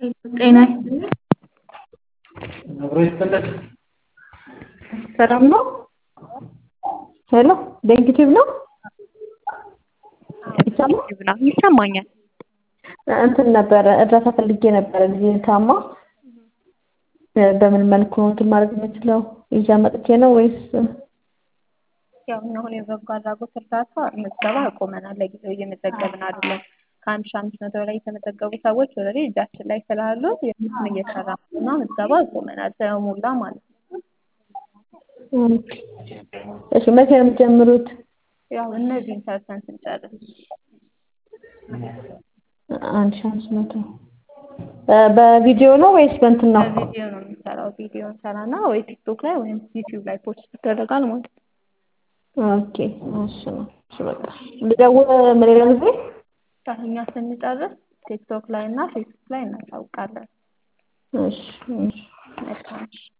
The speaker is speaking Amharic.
ጤና ይስጥልኝ። ሰላም ነው? ሄሎ ዴንኪቲቭ ነው? ይሰማል? ይሰማኛል። እንትን ነበረ እርዳታ ፈልጌ ነበረ ልጄ ታማ በምን መልኩ ነው እንትን ማድረግ የምችለው? ይዤ መጥቼ ነው ወይስ ያው እኛ አሁን የበጎ አድራጎት እርዳታ ምዝገባ አቁመናል። ለጊዜው እየመዘገብን አይደለም። ከአንድ ሺህ አምስት መቶ በላይ የተመዘገቡ ሰዎች ኦልሬዲ እጃችን ላይ ስላሉ የእነሱን እየሰራ ነው እና ምዝገባ አቁመናል ስለሞላ ማለት ነው። እሺ መቼ ነው የምትጀምሩት? ያው እነዚህን ሰርተን ስንጨርስ አንድ ሺህ አምስት መቶ በቪዲዮ ነው ወይስ በእንትን ነው? በቪዲዮ ነው የምንሰራው። ቪዲዮ እንሰራና ወይ ቲክቶክ ላይ ወይም ዩቲዩብ ላይ ፖስት ይደረጋል ማለት ነው። ኦኬ እሺ ነው። እሺ በቃ ልደውል ሌላ ጊዜ? እኛ ስንጨርስ ቲክቶክ ላይ እና ፌስቡክ ላይ እናሳውቃለን። እሺ እሺ መልካም